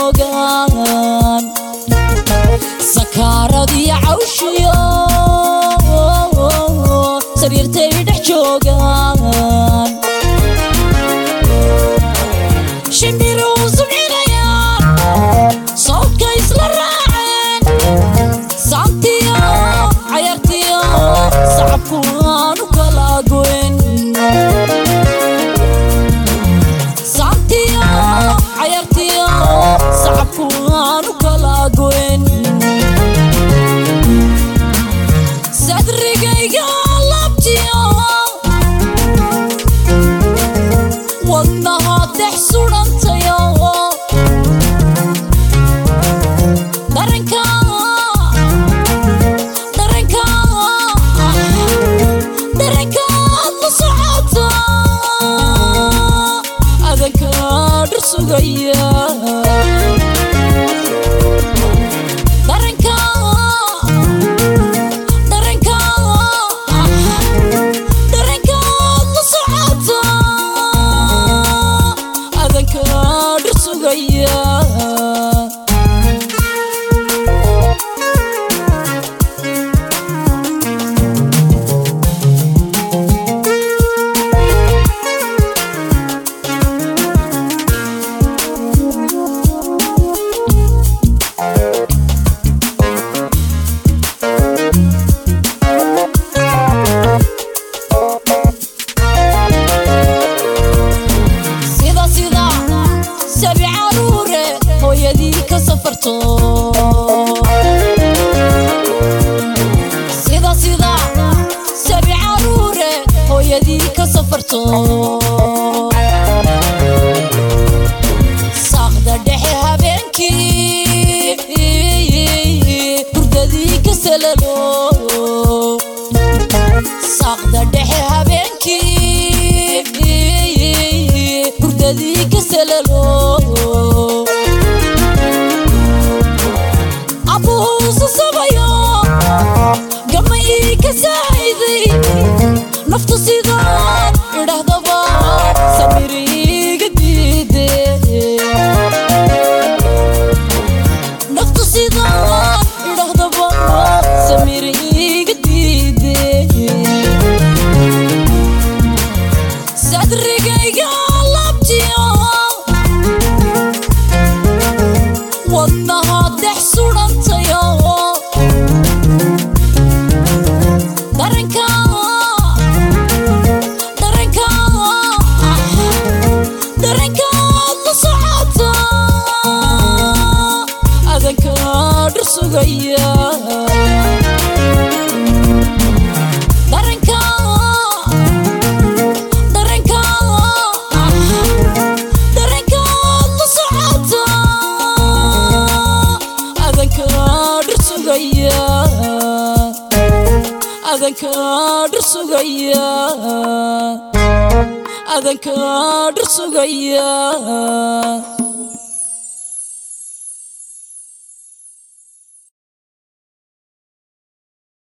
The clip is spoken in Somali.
joogaan sakaaradii cawshiyo sariirtay dhex joogaan shimbiruu subcinayaan sawdka isla raaceen saantiyo cayartiyo sacabku aanu kala goyn saantiyo cayartiyo sacabku aanu kala goyn sadrigayga labtiyo wadnaha dex sudhantayo daranka daranka darankaad la socota adanka dhir sugaya daranka daranka darankaad la socota adanka dhir sugaya sida sida sabi caruure hooyadii ka safarto sida sida sabi caruure hooyadii ka safarto saaqda dhexe habeenkii hurdadii ka salalo saaqda dhexe habeenkii hurdadii ka salalo abuhuusu sabayo gama ii ka saaciday naftu sidaan idhahdaba samiriiga diide naftu sidaan idhahdaba samiriiga diide sadrigayga labtiyo wadnaha dex sudhantayo daranka daranka darankaad la socota adanka dhir sugaya daranka daranka darankaad la socota adanka dhir sugaya adanka dhir sugaya adanka dhir sugaya